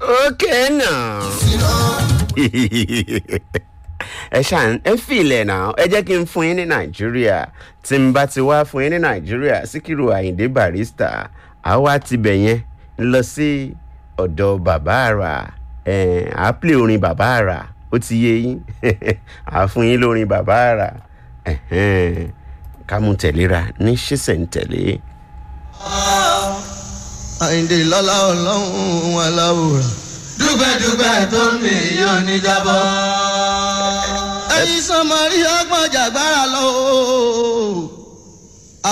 Okay now. ẹ ṣàn ẹ fìlẹ̀ náà ẹ jẹ́ kí n fún yín ní nàìjíríà tí n bá ti wá fún yín ní nàìjíríà síkírù àyíndé barista àwa tibẹ̀ yẹn lọ sí ọ̀dọ̀ bàbá àrà à á plé orin bàbá àrà ó ti yé yín à á fún yín lórin bàbá àrà ká mú tẹ̀léra ní ṣísẹ̀ntẹ̀lé. àyìndé lọ́lá ọlọ́run aláwòrán dúpẹ́dúpẹ́ tó ń mi yóò ní jábọ́. ẹyin sọmọ rí ọgbọ́n jàgbára lọ.